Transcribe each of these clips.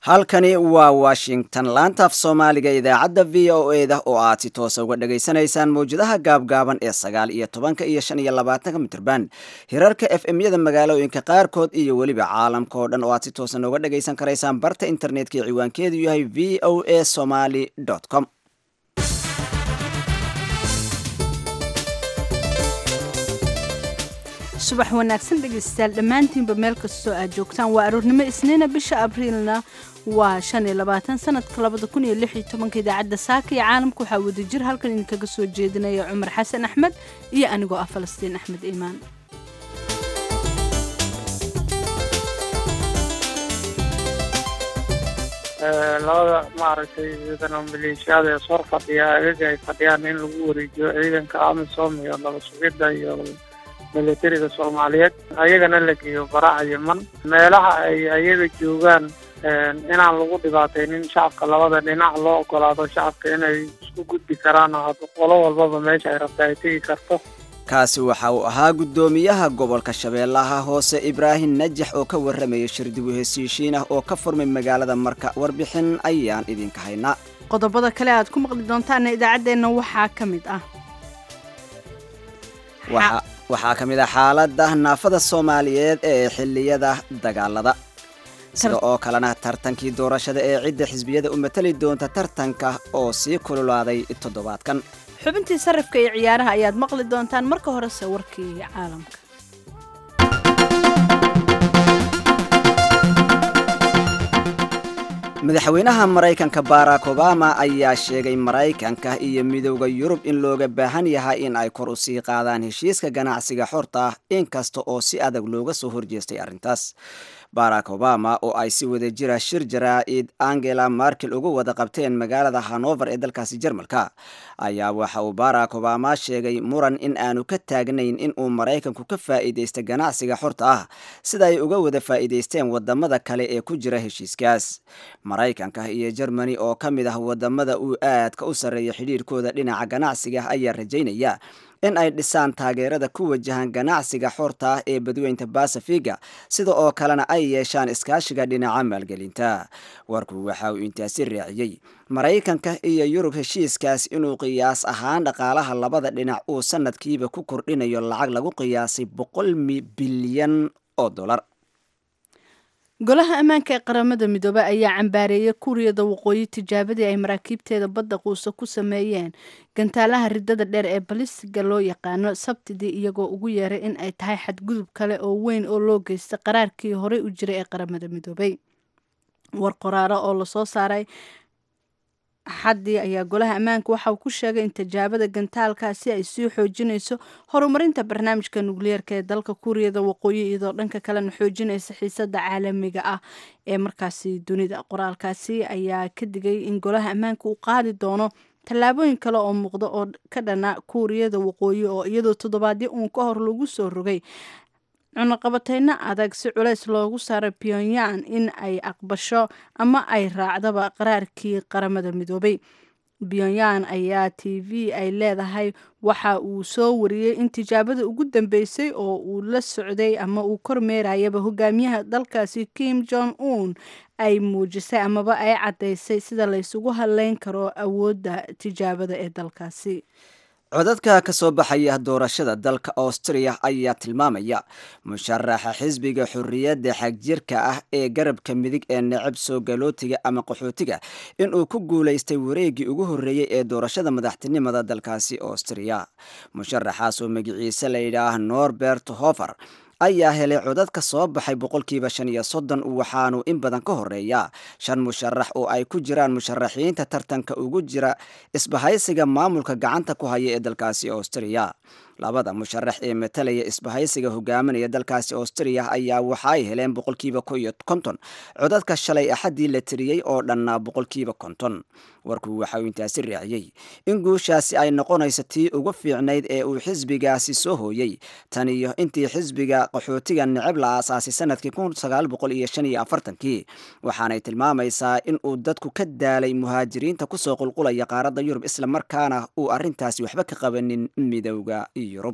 halkani waa washington laantaaf soomaaliga idaacadda v o e da oo aad si toosa uga dhagaysanaysaan mawjadaha gaabgaaban ee sagaal iyo tobanka iyo shan iyo labaatanka mitrban hirarka f m yada magaalooyinka qaarkood iyo weliba caalamka oo dhan oo aad si toosa nooga dhagaysan karaysaan barta internetka ee ciwaankeedu yahay v o a somaly com subax wanaagsan dhegaystayaal dhammaantiinba meel kastoo aad joogtaan waa aroornimo isniina bisha abriilna waa shan iyo labaatan sanadka labada kun iyo lix iyo tobanka idaacadda saaka iyo caalamka waxaa wadajir halkan idinkaga soo jeedinaya cumar xasan axmed iyo anigoo ah falastiin axmed iimaan labada maaragtay ciidana maleeshiyada ee sor fadhiya agaga ay fadhiyaan in lagu wareejiyo ciidanka amisom iyo nabad sugidda iyo milatariga soomaaliyeed ayagana la geeyo baraca yeman meelaha ay ayaga joogaan inaan lagu dhibaataynin shacabka labada dhinac loo ogolaado shacabka inay isku gudbi karaan oo qolo walbaba meesha ay rabta ay tegi karto kaasi waxa uu ahaa guddoomiyaha gobolka shabeellaha hoose ibraahim najax oo ka warramaya shirdibu hesiishiin ah oo ka furmay magaalada marka warbixin ayaan idinka haynaa qodobada kale aad ku maqli doontaana idaacaddeenna waxaa ka mid ah waxaa ka mid ah xaalada naafada soomaaliyeed ee xilliyada dagaalada sida oo kalena tartankii doorashada ee cidda xisbiyada u matali doonta tartanka oo sii kululaaday toddobaadkan xubintii sarrifka iyo ciyaaraha ayaad maqli doontaan marka horese warkii caalamka madaxweynaha maraykanka barack obama ayaa sheegay maraykanka iyo midowda yurub in looga baahan yahay in ay kor u sii qaadaan heshiiska ganacsiga xorta ah inkasta oo si adag looga soo horjeestay arrintaas barack obama oo ay si wada jira shir jaraa-id angela markel uga wada qabteen magaalada hanover ee dalkaasi jarmalka ayaa waxa uu barack obama sheegay muran in aanu ka taagnayn in uu maraykanku ka faa'iidaysta ganacsiga xorta ah sida ay uga wada faa'iidaysteen wadamada kale ee ku jira heshiiskaas maraykanka iyo jermani oo ka mid ah wadamada uu aadka u sarreeya xidhiirkooda dhinaca ganacsiga ayaa rajaynaya in ay dhisaan taageerada ku wajahan ganacsiga xorta ah ee badweynta basafiga sida oo kalena ay yeeshaan iskaashiga dhinaca maalgelinta warku waxa uu intaasi raaciyey maraykanka iyo yurub heshiiskaas inuu qiyaas ahaan dhaqaalaha labada dhinac uu sanadkiiba ku kordhinayo lacag lagu qiyaasay boqol bilyan oo dolar golaha ammaanka ee qaramada midoobey ayaa cambaareeyay kuuriyada waqooyi tijaabadii ay maraakiibteeda badda quusa ku sameeyeen gantaalaha ridada dheer ee balistiga loo yaqaano sabtidii iyagoo ugu yeeray in ay tahay xadgudub kale oo weyn oo loo geystay qaraarkii horey u jiray ee qaramada midoobey war qoraaro oo lasoo saaray xaddii ayaa golaha ammaanka waxa uu ku sheegay in tijaabada gantaalkaasi ay sii xoojinayso horumarinta barnaamijka nukliyeerka ee dalka kuuriyada waqooyi iyadoo dhanka kalena xoojinaysa xiisada caalamiga ah ee markaasi dunida qoraalkaasi ayaa ka digay in golaha ammaanka uu qaadi doono tallaabooyin kale oo muuqda oo ka dhana kuuriyada waqooyi oo iyadoo toddobaadyo uun ka hor lagu soo rogay cunaqabateyno adag si culays loogu saaray pyongyang in ay aqbasho ama ay raacdaba qaraarkii qaramada midoobay pyongyang ayaa t v ay leedahay waxa uu soo wariyey in tijaabada ugu dambeysay oo uu la socday ama uu kormeerayaba hogaamiyaha dalkaasi kim jong un ay muujisay amaba ay caddaysay sida laysugu hadleyn karo awoodda tijaabada ee dalkaasi codadka ka soo baxaya doorashada dalka austriya ayaa tilmaamaya musharaxa xisbiga xorriyadda xagjirka ah ee garabka midig ee necab soo galootiga ama qaxootiga inuu ku guulaystay wareeggii ugu horreeyey ee doorashada madaxtinimada dalkaasi austriya musharaxaas oo magiciise layidhaah norbert hofer ayaa helay codad ka soo baxay boqolkiiba shan iyo soddon waxaanu in badan ka horeeya shan musharax oo ay ku jiraan musharaxiinta tartanka ugu jira isbahaysiga maamulka gacanta ku haya ee dalkaasi austriya labada musharax ee matalaya isbahaysiga hogaaminaya dalkaasi austriya ayaa waxa ay heleen boqolkiiba ko iyo konton codadka shalay axaddii la tiriyey oo dhannaa boqolkiiba konton warku waxa uu intaasi raaciyey in guushaasi ay noqonayso tii ugu fiicnayd ee uu xisbigaasi soo hooyey tan iyo intii xisbiga qaxootiga necab la aasaasay sanadkii kun sagaal boqol iyo shan iyo afartankii waxaanay tilmaamaysaa in uu dadku ka daalay muhaajiriinta kusoo qulqulaya qaaradda yurub islamarkaana uu arrintaasi waxba ka qabanin midowda yurub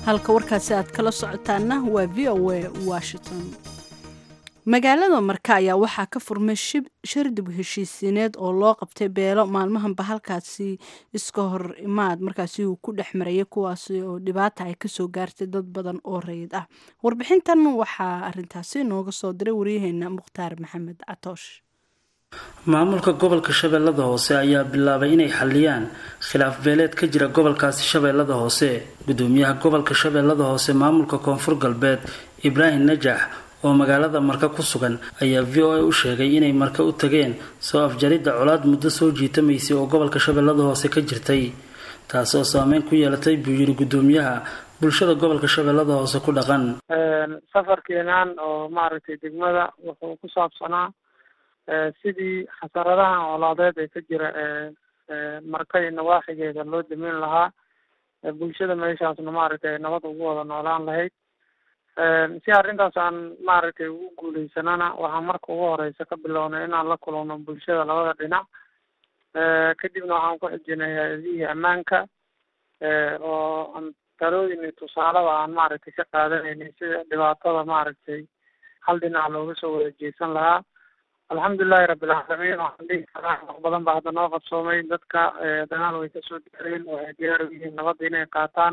halka warkaasi aad kala socotaanna waa v o a washington magaalada marka ayaa waxaa ka furmay shardib heshiisiineed oo loo qabtay beelo maalmahanba halkaasi iska hor imaad markaasi uu ku dhex marayay kuwaasi oo dhibaata ay kasoo gaartay dad badan oo rayid ah warbixintan waxaa arintaasi nooga soo diray waryaheena mukhtaar maxamed catoosh maamulka gobolka shabeellada hoose ayaa bilaabay inay xaliyaan khilaaf beeleed ka jira gobolkaasi shabeellada hoose gudoomiyaha gobolka shabeellada hoose maamulka koonfur galbeed ibraahim najax oo magaalada marka ku sugan ayaa v o a u sheegay inay marka u tageen soo afjaridda colaad muddo soo jiitamaysay oo gobolka shabeellada hoose ka jirtay taas oo saameyn ku yeelatay buu yiri gudoomiyaha bulshada gobolka shabeellada hoose ku dhaqan safarkeenan oo maaragtay degmada wuxuu ku saabsanaa sidii xasaradahan colaadeed ee ka jira markay nawaaxigeeda loo dameyn lahaa bulshada meeshaasna maaragtay ay nabad ugu wada noolaan lahayd si arrintaas aan maaragtay ugu guuleysanana waxaan marka ugu horeysa ka bilownay inaan la kulano bulshada labada dhinac kadibna waxaan ku xijinay hay-adihii ammaanka oo talooyin iyo tusaalada aan maaragtay ka qaadanaynay sida dhibaatada maaragtay hal dhinac looga soo wada jeesan lahaa alxamdulilahi rabbilcaalamiin waxaan dhihi karaa wax badan baa hadda noo qabsoomay dadka dagaal way kasoo gaareen waxay diyaar u yihiin nabadda inay qaataan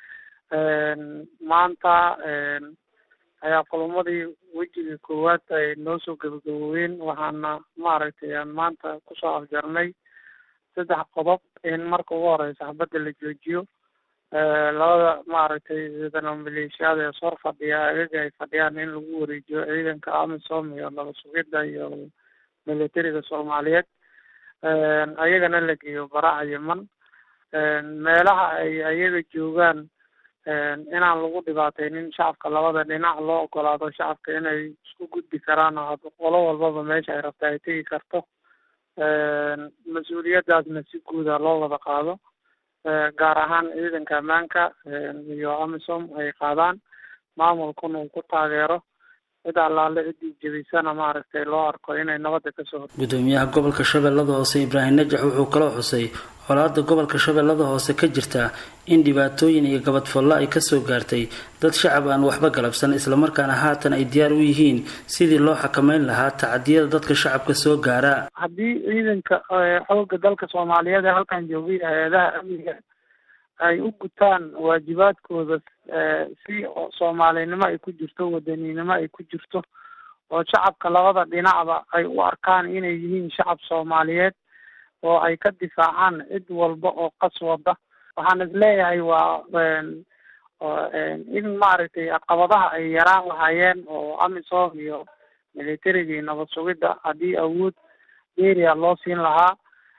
maanta ayaa kulumadii wejigii koowaad ay noo soo gabagaboobeen waxaana maaragtay aan maanta kusoo afjarnay saddex qodob in marka ugu horeysa xabadda la joojiyo labada maaragtay sidana maleeshiyaada ee sor fadhiya agaga ay fadhiyaan in lagu wareejiyo ciidanka amisom iyo laba sugidda iyo militariga soomaaliyeed ayagana la geeyo baraca yeman meelaha ay ayaga joogaan inaan lagu dhibaateynin shacabka labada dhinac loo ogolaado shacabka inay isku gudbi karaan oo qolo walbaba meesha ay rabta ay tegi karto mas-uuliyadaasna si guuda loo wada qaado gaar ahaan ciidanka ammaanka iyo amisom ay qaadaan maamulkuna uu ku taageero cid allaale ciddii jebisana maaragtay loo arko inay nabadda kasoo hor gudoomiyaha gobolka shabeellada hoose ibraahim najax wuxuu kaloo xusay colaada gobolka shabeellada hoose ka jirta in dhibaatooyin iyo gabadfallo ay kasoo gaartay dad shacab aan waxba galabsan islamarkaana haatan ay diyaar u yihiin sidii loo xakameyn lahaa tacadiyada dadka shacabka soo gaara haddii ciidanka xoogga dalka soomaaliyeed ee halkan joogay hay-adaha amniga ay u gutaan waajibaadkooda si soomaalinimo ay ku jirto wadaninimo ay ku jirto oo shacabka labada dhinacba ay u arkaan inay yihiin shacab soomaaliyeed oo ay ka difaacaan cid walba oo qas wada waxaan isleeyahay waa in maaragtay caqabadaha ay yaraan lahaayeen oo amisom iyo militariga iyo nabad sugidda haddii awood beria loo siin lahaa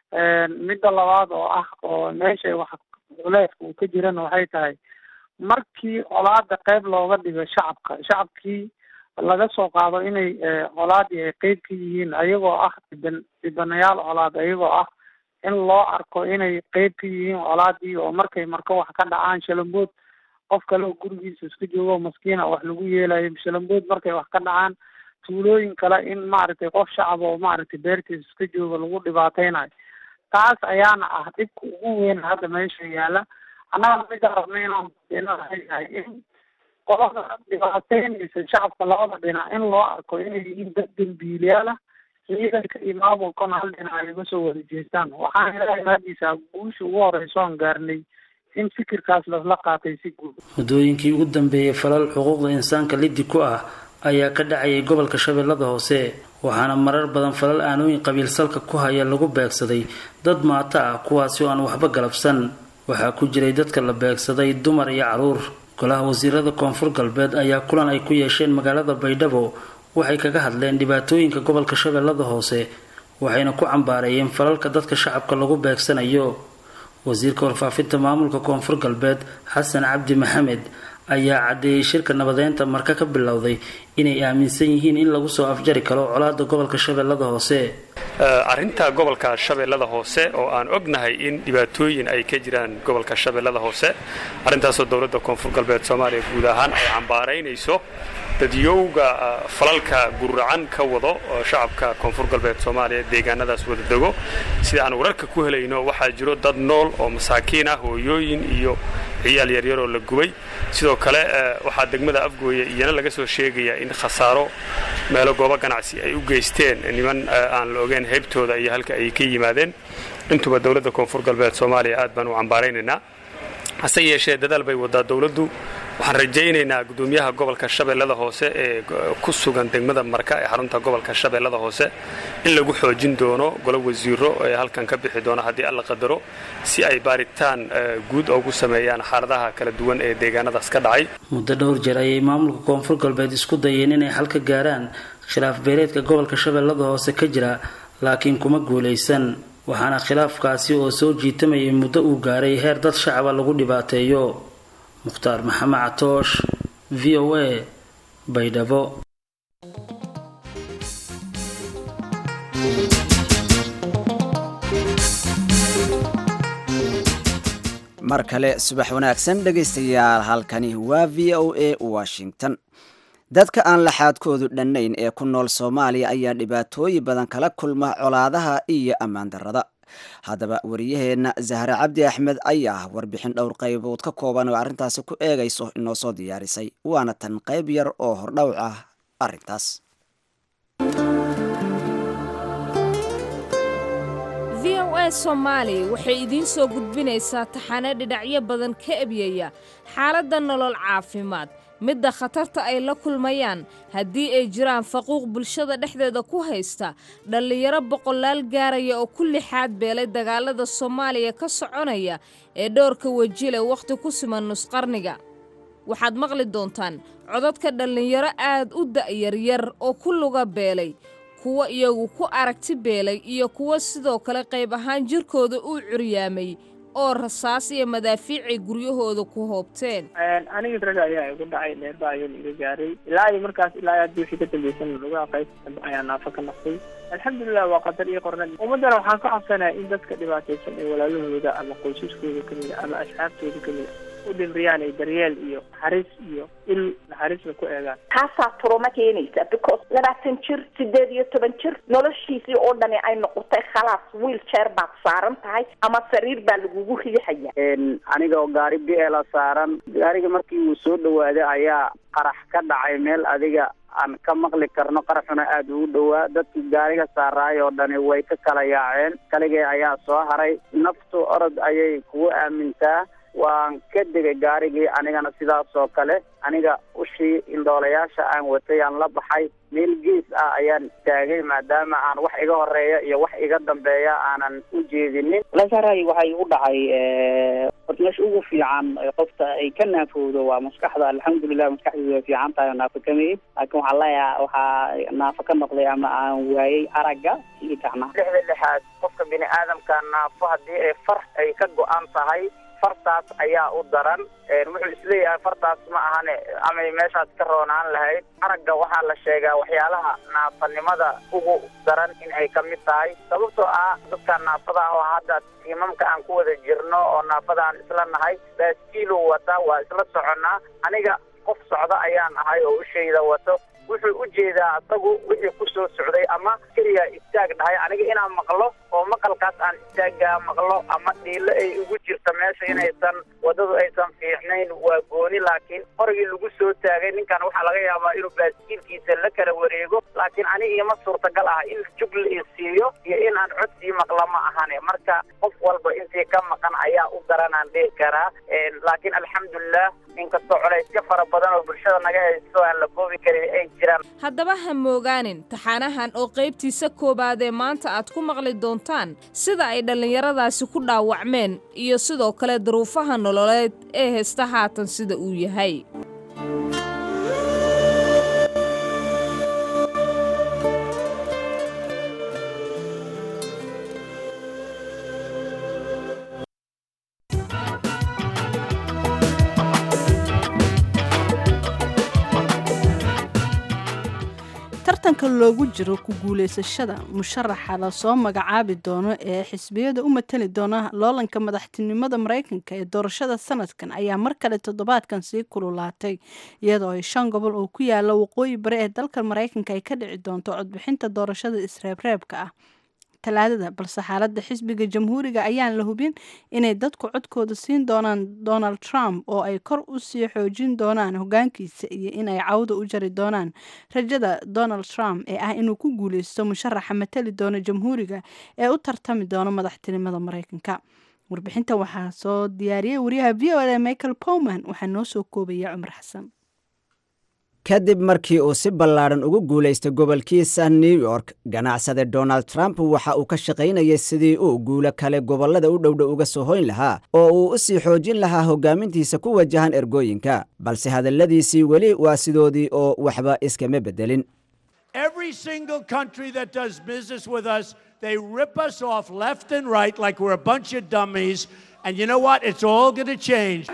midda labaad oo ah oo meesha wax culeeska uu ka jirana waxay tahay markii colaada qeyb looga dhigo shacabka shacabkii laga soo qaado inay colaadii ay qeyb ka yihiin ayagoo ah dhiban dhibanayaal colaad ayagoo ah in loo arko inay qeyb ka yihiin colaadii oo markay marka wax ka dhacaan shalambood qof kale oo gurigiisa iska joogo maskiina wax lagu yeelayo shalambood markay wax ka dhacaan tuulooyin kale in maaragtay qof shacab oo maaragtay beertiisa iska jooga lagu dhibaateynayo taas ayaana ah dhibka ugu weyn hadda meesha yaala annaga mida rabna inaan yahay in qolada dhibaateynaysa shacabka labada dhinac in loo arko inay yihiin dad dembiilayaal ah ciidanka iyo maamulkana hal dhinac ay uga soo wada jeestaan waxaan ilaahay mahadiisa guusha ugu horeyso aan gaarnay in fikirkaas lasla qaatay si guud muddooyinkii ugu dambeeyey falal xuquuqda insaanka liddi ku ah ayaa ka dhacayay gobolka shabeellada hoose waxaana marar badan falal aanooyin qabiil salka ku haya lagu beegsaday dad maato ah kuwaasi oo aan waxba galabsan waxaa ku jiray dadka la beegsaday dumar iyo caruur golaha wasiirada koonfur galbeed ayaa kulan ay ku yeesheen magaalada baydhabo waxay kaga hadleen dhibaatooyinka gobolka shabeellada hoose waxayna ku cambaareeyeen falalka dadka shacabka lagu beegsanayo wasiirka warfaafinta maamulka koonfur galbeed xasan cabdi maxamed ayaa caddeeyey shirka nabadeynta marka ka bilowday inay aaminsan yihiin in lagu soo afjari karo colaada gobolka shabeellada hoose arrinta gobolka shabeellada hoose oo aan ognahay in dhibaatooyin ay ka jiraan gobolka shabeellada hoose arrintaasoo dowladda koonfur galbeed soomaaliya guud ahaan ay cambaaraynayso dadyowga falalka guracan ka wado shacabka koonfur galbeed soomaaliya deegaanadaas wada dego sida aan wararka ku helayno waxaa jiro dad nool oo masaakiin ah hooyooyin iyo ciyaal yaryaroo la gubay sidoo kale waxaa degmada afgooye iyana laga soo sheegayaa in khasaaro meelo goobo ganacsi ay u geysteen niman aan la ogeyn heybtooda iyo halka ay ka yimaadeen intuba dowladda koonfur galbeed soomaaliya aad baan u cambaaraynaynaa hase yeeshee dadaal bay wadaa dowladdu waxaan rajaynaynaa gudoomiyaha gobolka shabeellada hoose ee ku sugan degmada marka ee xarunta gobolka shabeellada hoose in lagu xoojin doono golo wasiiro ee halkan ka bixi doono haddii alla qadaro si ay baaritaan guud ugu sameeyaan xaaladaha kala duwan ee deegaanadaas ka dhacay muddo dhowr jeer ayay maamulka koonfur galbeed isku dayeen inay xal ka gaaraan khilaaf beeleedka gobolka shabeellada hoose ka jira laakiin kuma guulaysan waxaana khilaafkaasi oo soo jiitamayay muddo uu gaaray heer dad shacaba lagu dhibaateeyo mukhtaar maxamed catoosh v o a baydhabo mar kale subax wanaagsan dhegaystayaal halkani waa v o a washington dadka aan laxaadkoodu dhannayn ee ku nool soomaaliya ayaa dhibaatooyin badan kala kulma colaadaha iyo ammaan darrada haddaba wariyaheenna zahre cabdi axmed ayaa warbixin dhowr qaybood ka kooban oo arrintaasi ku eegayso inoo soo diyaarisay waana tan qayb yar oo hordhowc ah arrintaas v o a soomaali waxay idiin soo gudbinaysaa taxane dhidhacyo badan ka ebyaya xaaladda nolol caafimaad midda khatarta ay la kulmayaan haddii ay jiraan faquuq bulshada dhexdeeda ku haysta dhallinyaro boqolaal gaaraya oo ku lixaad beelay dagaalada soomaaliya ka soconaya ee dhowrka wejile wakhti ku siman nusqarniga waxaad maqli doontaan codadka dhallinyaro aad u da'yaryar oo ku luga beelay kuwa iyagu ku aragti beelay iyo kuwa sidoo kale qayb ahaan jirkooda uu curyaamay oo rasaas iyo madaafiicay guryahooda ku hoobteen aniga rag ayaa igu dhacay dheerba ayuu iga gaaray ilaa iyo markaas ilaa hadii wixii ka dambaysan lugaha qayb dambe ayaa naafa ka naqday alxamdulilah waa qadar iyo qornad ummaddana waxaan ka codsanaya in dadka dhibaataysan ee walaalahooda ama qoysaskooda kamid a ama asxaabtooda kamid a u dhimriyaan ay daryeel iyo naxariis iyo il naxariisna ku eegaan taasaa turuma keenaysa because labaatan jir sideed iyo toban jir noloshiisii oo dhani ay noqotay khalaas wiil jeer baad saaran tahay ama sariir baa lagugu riixaya aniga oo gaari biela saaran gaariga markii uu soo dhawaaday ayaa qarax ka dhacay meel adiga aan ka maqli karno qaraxuna aada ugu dhowaa dadkii gaariga saaraay oo dhani way ka kala yaaceen kaligay ayaa soo haray naftu orod ayay kugu aamintaa waan ka degay gaarigii anigana sidaas oo kale aniga ushii indhoolayaasha aan watay aan la baxay meel gees ah ayaan taagay maadaama aan wax iga horeeya iyo wax iga dambeeya aanan u jeedinin lasaray waxay u dhacay horta meesha ugu fiican qofta ay ka naafowdo waa maskaxda alxamdulilah maskaxdeedu way fiican tahay oo naafo kamid laakiin waxaa leeyaha waxaa naafo ka noqday ama aan waayey aragga iyo gacnaha lixda lixaad qofka bini aadamka naafo haddii ay far ay ka go-an tahay fartaas ayaa u daran wuxuu isleeyahay fartaas ma ahane amay meeshaas ka roonaan lahayd aragga waxaa la sheegaa waxyaalaha naafanimada ugu daran in ay ka mid tahay sababtoo ah dadka naafada ah oo hadda tiimamka aan ku wada jirno oo naafada aan isla nahay baaskiilu wata waa isla soconnaa aniga qof socda ayaan ahay oo ushayda wato wuxuu u jeedaa asagu wixii ku soo socday ama keliya istaag dhahay aniga inaan maqlo oo maqalkaas aan istaaggaa maqlo ama dhiilo ay ugu jirta meesha inaysan waddadu aysan fiicnayn waa gooni laakiin qorigii lagu soo taagay ninkan waxaa laga yaabaa inuu baaskiilkiisa la kala wareego laakiin aniga ima suurtagal ah in jug la isiiyo iyo in aan codsii maqla ma ahane marka qof walba intii ka maqan ayaa u daranaan dhihi karaa laakiin alxamdulilah inkastoo colaysyo fara badan oo bulshada naga haysto aan la koobi karin ay jiraan haddaba ha moogaanin taxaanahan oo qaybtiisa koowaadee maanta aad ku maqli doontaan sida ay dhallinyaradaasi ku dhaawacmeen iyo sidoo kale duruufaha nololeed ee haysta haatan sida uu yahay tartanka loogu jiro ku guulaysashada musharaxa lasoo magacaabi doono ee xisbiyada u matali doona loolanka madaxtinimada maraykanka ee doorashada sanadkan ayaa mar kale toddobaadkan sii kululaatay iyadoo ay shan gobol oo ku yaala waqooyi bari ee dalka maraykanka ay ka dhici doonto codbixinta doorashada isreebreebka ah talaadada balse xaaladda xisbiga jamhuuriga ayaan la hubin inay dadku codkooda siin doonaan donald trump oo ay kor u sii xoojin doonaan hogaankiisa iyo in ay cawda u jari doonaan rajada donald trump ee ah inuu ku guuleysto musharaxa matali doono jamhuuriga ee u tartami doono madaxtinimada mareykanka warbixintan waxaa soo diyaariyey wariyaha v o a michael powman waxaa noo soo koobaya cumar xasan kadib markii uu si ballaadhan ugu guulaystay gobolkiisa new york ganacsade donald trump waxa uu ka shaqaynayay sidii uu guulo kale gobollada u dhowdhow uga soo hoyn lahaa oo uu u sii xoojin lahaa hoggaamintiisa ku wajahan ergooyinka balse hadalladiisii weli waa sidoodii oo waxba iskama beddelin Every single country that does business with us, they rip us off left and right like we're a bunch of dummies. And you know what? It's all going to change.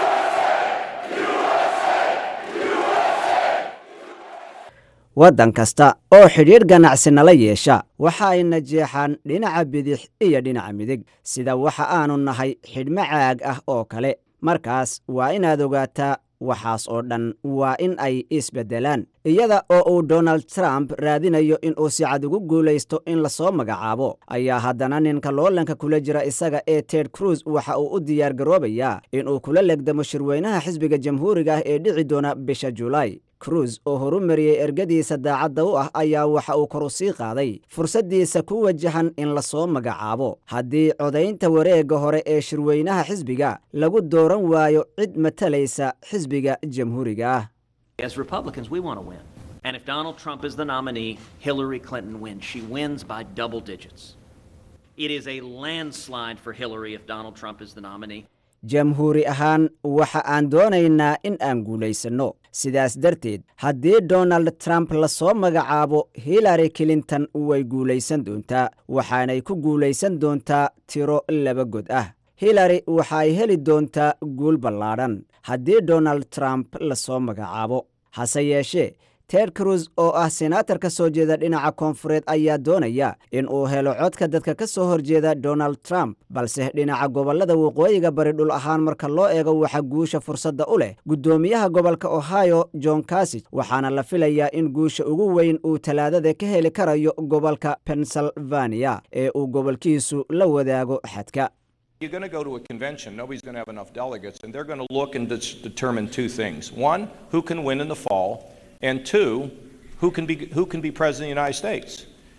waddan kasta oo xidhiidh ganacsi nala yeesha waxa ay najeexaan dhinaca bidix iyo dhinaca midig sida waxa aanu nahay xidhmo caag ah oo kale markaas waa inaad ogaataa waxaas oo dhan waa in ay isbeddelaan iyada oo uu donald trump raadinayo in uu si cad ugu guulaysto in lasoo magacaabo ayaa haddana ninka loolanka kula jira isaga ee ted cruz waxa uu u diyaar garoobayaa inuu kula legdamo shirweynaha xisbiga jamhuuriga ah ee dhici doona bisha julaay cruz oo horu mariyey ergadiisa daacadda u ah ayaa waxa uu kor u sii qaaday fursaddiisa ku wajahan in lasoo magacaabo haddii codaynta wareegga hore ee shirweynaha xisbiga lagu dooran waayo cid matalaysa xisbiga jamhuuriga ah As Republicans, we want to win. And if Donald Trump is the nominee, Hillary Clinton wins. She wins by double digits. It is a landslide for Hillary if Donald Trump is the nominee. jamhuuri ahaan waxa aan doonaynaa in aan guulaysanno sidaas darteed haddii donald trump lasoo magacaabo hillary clinton way guulaysan doontaa waxaanay ku guulaysan doontaa tiro laba god ah hillary waxa ay heli doontaa guul ballaadhan haddii donald trump lasoo magacaabo hase yeeshee ted cruz oo ah senaatar ka soo jeeda dhinaca koonfureed ayaa doonaya in uu helo codka dadka ka soo horjeeda donald trump balse dhinaca gobollada waqooyiga bari dhul ahaan marka loo eego waxa guusha fursadda u leh guddoomiyaha gobolka ohio john casig waxaana la filayaa in guusha ugu weyn uu talaadada ka heli karayo gobolka pennsylvania ee uu gobolkiisu la wadaago xadka You're going to go to a convention, nobody's going to have enough delegates, and they're going to look and dis- determine two things. One, who can win in the fall, and two, who can be, who can be president of the United States.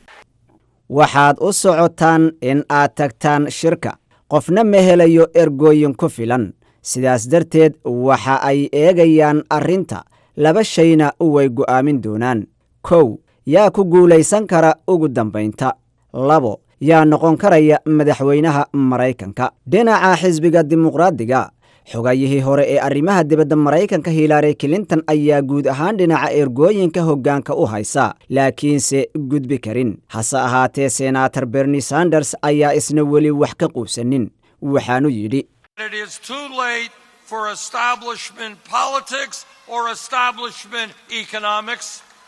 waxaad u socotaan in aad tagtaan shirka qofna ma helayo ergooyin ku filan sidaas darteed waxa ay eegayaan arrinta laba shayna way go'aamin doonaan kow yaa ku guulaysan kara ugu dambaynta labo yaa noqon karaya madaxweynaha maraykanka dhinaca xisbiga dimuqraadiga xogayihii hore ee arrimaha dibadda maraykanka hillary clinton ayaa guud ahaan dhinaca ergooyinka hoggaanka u haysa laakiinse gudbi karin hase ahaatee senaator bernie sanders ayaa isna weli wax ka quubsanin waxaanu yidhi It is too late for establishment politics or establishment economics.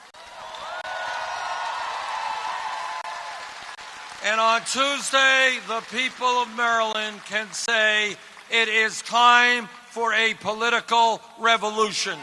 And on Tuesday, the people of Maryland can say it is time for a political revolution.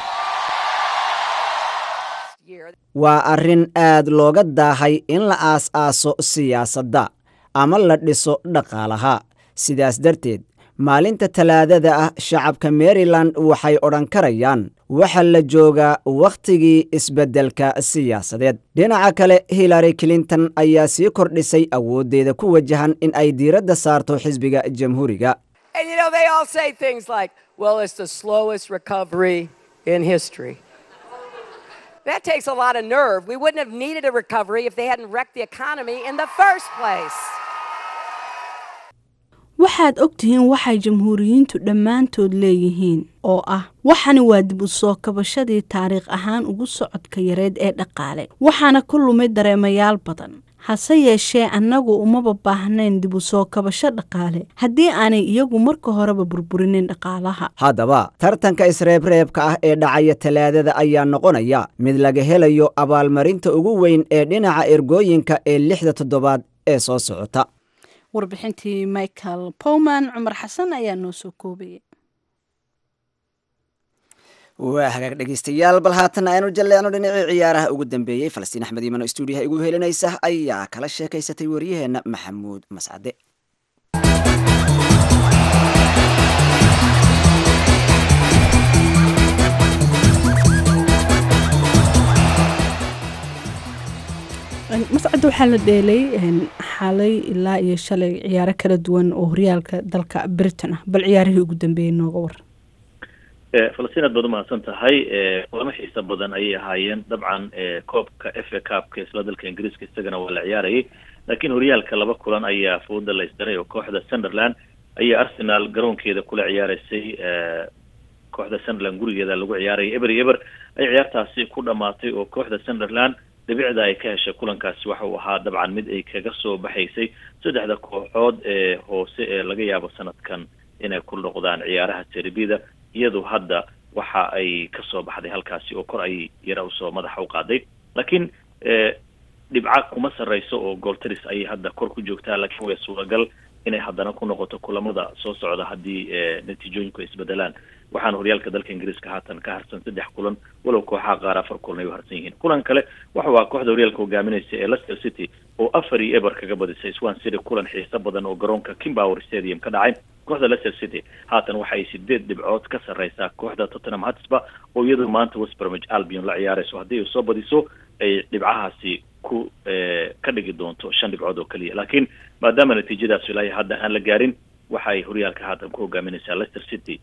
waa arrin aad looga daahay in la aas-aaso siyaasadda ama la dhiso dhaqaalaha sidaas darteed maalinta talaadada ah shacabka maryland waxay odhan karayaan waxa la joogaa wakhtigii isbeddelka siyaasadeed dhinaca kale hillary clinton ayaa sii kordhisay awooddeeda ku wajahan in ay diiradda saarto xisbiga jamhuuriga And you know, they all say things like, well, it's the slowest recovery in history. That takes a lot of nerve. We wouldn't have needed a recovery if they hadn't wrecked the economy in the first place. waxaad ogtihiin waxay jamhuuriyiintu dhammaantood leeyihiin oo ah waxani waa dib u soo kabashadii taariikh ahaan ugu socodka yareed ee dhaqaale waxaana ku lumay dareemayaal badan hase yeeshee annagu umaba baahnayn dib u soo kabasho dhaqaale haddii aanay iyagu marka horeba burburinin dhaqaalaha haddaba tartanka isreebreebka ah ee dhacaya talaadada ayaa noqonaya mid laga helayo abaalmarinta ugu weyn ee dhinaca ergooyinka ee lixda toddobaad ee soo socota warbixintii michael powman cumar xasan ayaa noo soo koobayay waa hagaag dhegeystayaal bal haatan aynu jalleecno dhinacii ciyaaraha ugu dambeeyey falastiin axmed iiman oo stuudiyaha igu helinaysa ayaa kala sheekaysatay waryaheena maxamuud mascade mascadda waxaa la dheelay xalay ilaa iyo shalay ciyaaro kala duwan oo horyaalka dalka britain ah bal ciyaarihii ugu dambeeyey nooga war falastiin aad baad umahadsan tahay kulamo xiisa badan ayay ahaayeen dabcan koobka f a cupka isla dalka ingiriiska isagana waa la ciyaarayay laakiin horyaalka laba kulan ayaa fooda la isdaray oo kooxda sunderland ayaa arsenal garoonkeeda kula ciyaaraysay kooxda sunderland gurigeeda lagu ciyaarayay eber iyo eber ay ciyaartaasi ku dhamaatay oo kooxda sunderland dhibicda ay ka heshay kulankaasi waxa uu ahaa dabcan mid ay kaga soo baxaysay saddexda kooxood ee hoose ee laga yaabo sanadkan inay ku noqdaan ciyaaraha serbida iyadu hadda waxa ay kasoo baxday halkaasi oo kor ay yara usoo madaxa u qaaday laakiin dhibca kuma sarreyso oo gooltaris ayay hadda kor ku joogtaa laakiin way suuragal inay haddana ku noqoto kulamada soo socda haddii natiijooyinku ay isbedelaan waxaana horyaalka dalka ingiriiska haatan ka harsan saddex kulan walow kooxaha qaar afar kulan ay u harsan yihiin kulan kale waxa waa kooxda horyaalka hogaaminaysa ee leicester city oo afar iyo eber kaga badisay swan city kulan xiiso badan oo garoonka kimbower stadium ka dhacay kooxda leicester city haatan waxa ay sideed dhibcood ka sarreysaa kooxda tottenham hotspur oo iyadu maanta west bromwich albion la ciyaarayso haddii ay soo badiso ay dhibcahaasi ku ka dhigi doonto shan dhibcood oo keliya laakiin maadaama natiijadaas ilaahay hadda aan la gaarin waxa ay horyaalka haatan ku hogaaminaysaa leicester city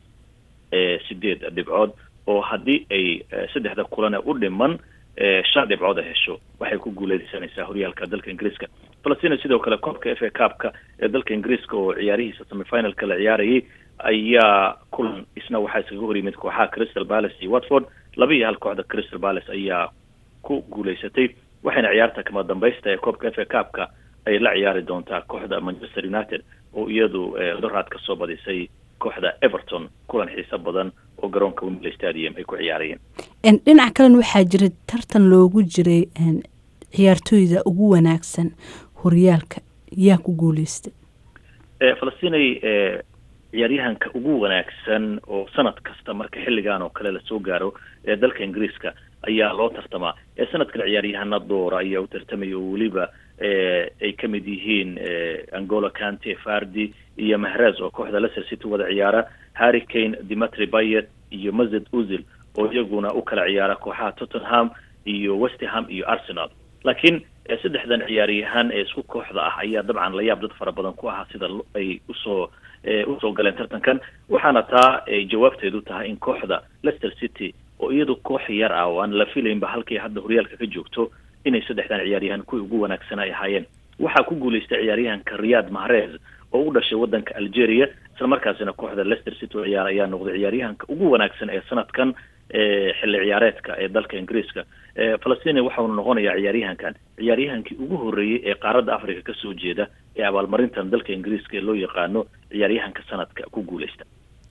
sideed dhibcood oo haddii ay saddexda kulane u dhiman shan dhibcood ay hesho waxay ku guuleysanaysaa horyaalka dalka ingiriiska falastina sidoo kale koobka f a cupka ee dalka ingiriiska oo ciyaarihiisa semifinalka la ciyaarayay ayaa kulan isna waxaa iskaga hor yimid kooxaha crystal palace iyo watford laba iyo hal kooxda crystal palace ayaa ku guuleysatay waxayna ciyaarta kama dambaysta ee koobka f a cupka ay la ciyaari doontaa kooxda manchester united oo iyadu doraad ka soo badisay kooxda everton kulan xiiso badan oo garoonka wembley stadium ay ku ciyaarayeen dhinac kalena waxaa jira tartan loogu jiray ciyaartooyda ugu wanaagsan horyaalka yaa ku guuleystay falastinay ciyaaryahanka ugu wanaagsan oo sanad kasta marka xilligan oo kale lasoo gaaro ee dalka ingiriiska ayaa loo tartamaa ee sanadkan ciyaaryahana doora ayaa u tartamaya oo weliba ay ka mid yihiin angola cante fardi iyo mahrez oo kooxda leicester city wada ciyaara harry kane dimitri bayet iyo mazed uzil oo iyaguna u kala ciyaara kooxaha tottenham iyo westerham iyo arsenal laakiin saddexdan ciyaaryahan ee isku kooxda ah ayaa dabcan la yaab dad fara badan ku ahaa sida ay usoo usoo galeen tartankan waxaana taa ay jawaabteedu tahay in kooxda leicester city oo iyadu koox yar ah oo aan la filaynba halkay hadda horyaalka ka joogto inay saddexdan ciyaaryahan kuwii ugu wanaagsan ay ahaayeen waxaa ku guuleystay ciyaaryahanka riyad mahrez oo u dhashay wadanka algeria isla markaasina kooxda leicester city oo ciyaar ayaa noqday ciyaaryahanka ugu wanaagsan ee sanadkan xilli ciyaareedka ee dalka ingiriiska falastina waxaunu noqonayaa ciyaaryahankan ciyaaryahankii ugu horreeyey ee qaaradda africa kasoo jeeda ee abaalmarintan dalka ingiriiska ee loo yaqaano ciyaaryahanka sanadka ku guuleysta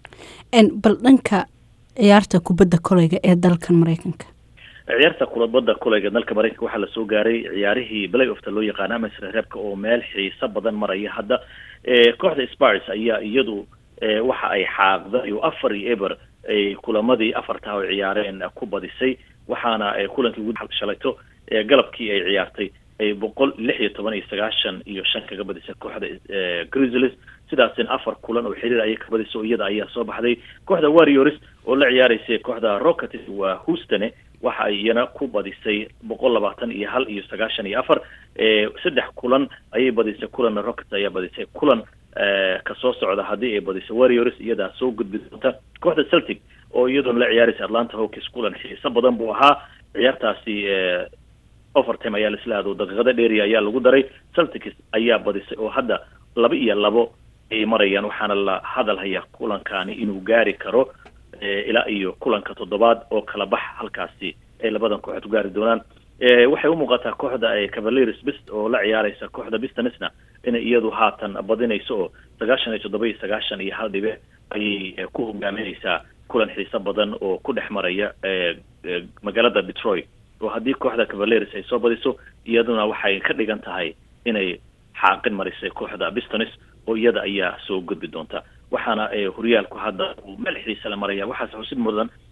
bal dhanka ciyaarta kubadda koleyga ee dalkan mareykanka ciyaarta kulabada koleyga dalka mareykanka waxaa lasoo gaaray ciyaarihii play ofta loo yaqaano ama isreebka oo meel xiiso badan maraya hadda kooxda spars ayaa iyadu waxa ay xaaqday oo afar iyo eber ay kulamadii afartaa oo ciyaareen ku badisay waxaana kulankii ugu shalayto galabkii ay ciyaartay ay boqol lix iyo toban iyo sagaashan iyo shan kaga badisay kooxda grizzlies sidaasina afar kulan oo xiriir ayay ka badisay oo iyada ayaa soo baxday kooxda warriors oo la ciyaaraysay kooxda rockets waa houstone waxa ay iyana ku badisay boqol labaatan iyo hal iyo sagaashan iyo afar saddex kulan ayay badisay kulanna rockets ayaa badisay kulan kasoo socda haddii ay badisay warriors iyadaa soo gudbi doonta kooxda celtic oo iyadoona la ciyaaraysa atlanta hawkins kulan xiiso badan buu ahaa ciyaartaasi overtime ayaa laisla aado daqiiqada dheeriya ayaa lagu daray celtics ayaa badisay oo hadda laba iyo labo ay marayaan waxaana la hadal hayaa kulankaani inuu gaari karo ilaa iyo kulanka toddobaad oo kala bax halkaasi ay labadan kooxood gaari doonaan waxay u muuqataa kooxda cavaliers bist oo la ciyaaraysa kooxda bistanisna inay iyadu haatan badinayso oo sagaashan iyo toddoba iyo sagaashan iyo hal dhibe ayay ku hogaaminaysaa kulan xiiso badan oo ku dhex maraya magaalada detroit oo haddii kooxda cavaliers ay soo badiso iyaduna waxay ka dhigan tahay inay xaaqin marisay kooxda bistonis oo iyada ayaa soo gudbi doonta waxaana horyaalku hadda uu meel xiisa la maraya waxaase xusid mudan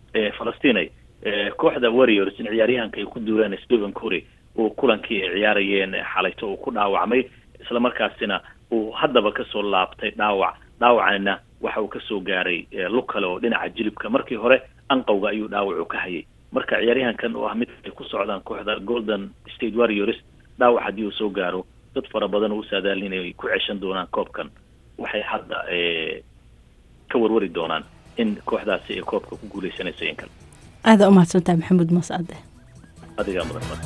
falastinay kooxda warriors in ciyaaryahanka ay ku duuleen stephen cury uu kulankii ay ciyaarayeen xalayto uu ku dhaawacmay isla markaasina uu haddaba kasoo laabtay dhaawac dhaawacana waxa uu kasoo gaaray lug kale oo dhinaca jilibka markii hore anqowga ayuu dhaawacu ka hayay marka ciyaaryahankan oo ah mid ay ku socdaan kooxda golden state warriors dhaawac haddii uu soo gaaro dad fara badan oo u saadaalin inay ku ceshan doonaan koobkan waxay hadda ka warwari doonaan in kooxdaasi ay koobka ku guuleysanayso in kale aada u mahadsantahay maxamuud mascade adigaa mudan mar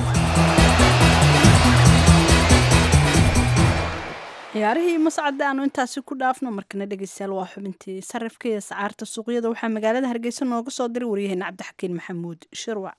ciyaarihii mascade aanu intaasi ku dhaafno markana dhegeystayaal waa xubintii sarifka iyo sacaarta suuqyada waxaa magaalada hargeysa nooga soo diray waryaheena cabdixakiin maxamuud shirwac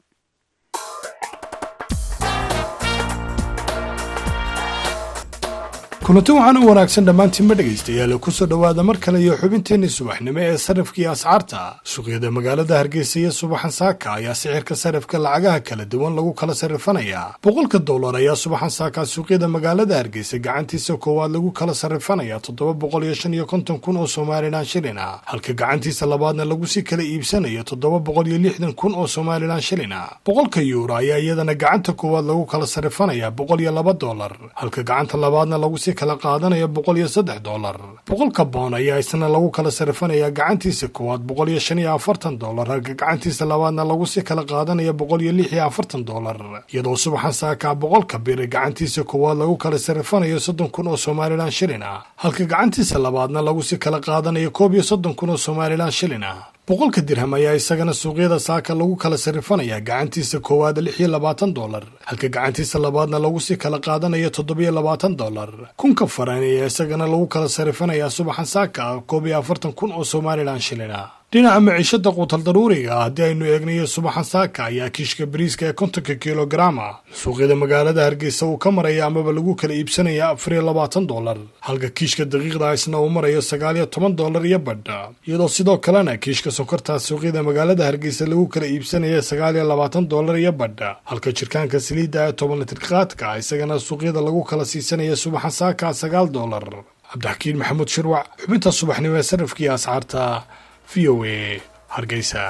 kulanti waxaan u wanaagsan dhammaantiinma dhegaystayaal kusoo dhowaada mar kale iyo xubinteenii subaxnimo ee sarrifka iyo ascaarta suuqyada magaalada hargeysa iyo subaxan saaka ayaa sixirka sarrifka lacagaha kala duwan lagu kala sarrifanayaa boqolka dollar ayaa subaxan saaka suuqyada magaalada hargeysa gacantiisa koowaad lagu kala sarrifanayaa toddoba boqol iyo shan iyo konton kun oo somalilan shilin ah halka gacantiisa labaadna lagu sii kala iibsanayo toddoba boqol iyo lixdan kun oo somalilan shilin ah boqolka yuuro ayaa iyadana gacanta koowaad lagu kala sarrifanayaa boqol iyo laba dollar halka gacanta labaadna lagu sii kala qaadanaya boqol iyo saddex dollar boqolka boon ayaa isna lagu kala sarifanayaa gacantiisa koowaad boqol iyo shan iyo afartan dollar halka gacantiisa labaadna lagu sii kala qaadanaya boqol iyo lix iyo afartan dollar iyadoo subaxan saakaa boqolka biri gacantiisa koowaad lagu kala sarifanayo soddon kun oo somalilan shilin ah halka gacantiisa labaadna lagu sii kala qaadanayo koob iyo soddon kun oo somalilan shilin ah boqolka dirham ayaa isagana suuqyada saaka lagu kala sarifanayaa gacantiisa koowaad lix iyo labaatan dollar halka gacantiisa labaadna lagu sii kala qaadanayo toddobiyo labaatan dollar kunka faran ayaa isagana lagu kala sarifanayaa subaxan saaka koob iyo afartan kun oo somalilan shilin ah dhinaca maciishada quutal daruuriga ah haddii aynu eegnayo subaxan saaka ayaa kiishka bariiska ee kontonka kilograma suuqyada magaalada hargeysa uu ka maraya amaba lagu kala iibsanaya afar iyo labaatan dollar halka kiishka daqiiqda isna uu marayo sagaal iyo toban dollar iyo badha iyadoo sidoo kalena kiishka sonkortaa suuqyada magaalada hargeysa lagu kala iibsanaya sagaal iyo labaatan dollar iyo badha halka jirkaanka saliidda ee toban litirqaadka isagana suuqyada lagu kala siisanaya subaxan saaka sagaal dollar cabdixakiin maxamuud shirwac xubinta subaxnimo ee sarifkii ascaarta v o a hargeysa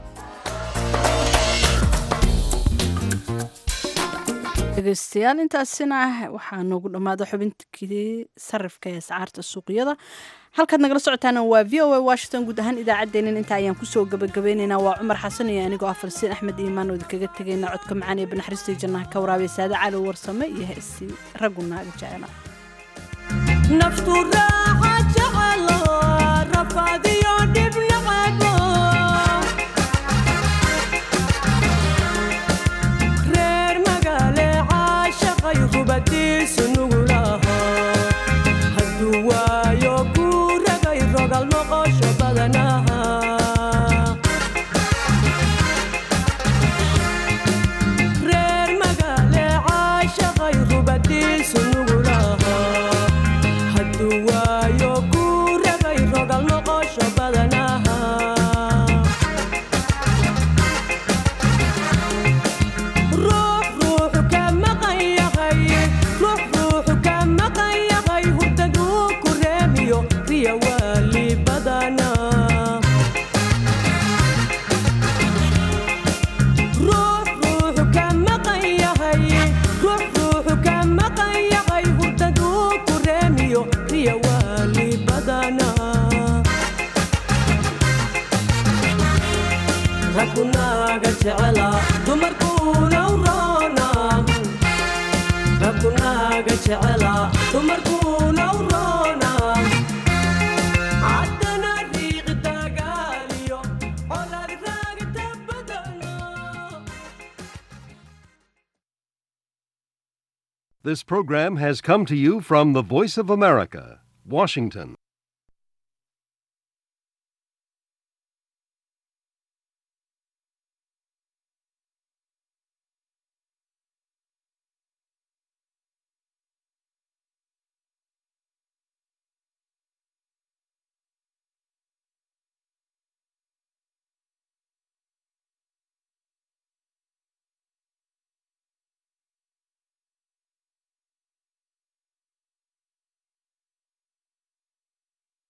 dhegeystayaal intaasina waxaa noogu dhammaada xubinkii sarifka ee ascaarta suuqyada halkaad nagala socotaana waa v o a washington guud ahaan idaacaddeenin inta ayaan kusoo gabagabeynaynaa waa cumar xasan iyo anigoo ah farsiin axmed iimaan oo idinkaga tegayna codka macaan ee banaxariistii jannaha ka waraabay saade cali warsame iyo heesi raggu naaga jecela This program has come to you from the Voice of America, Washington.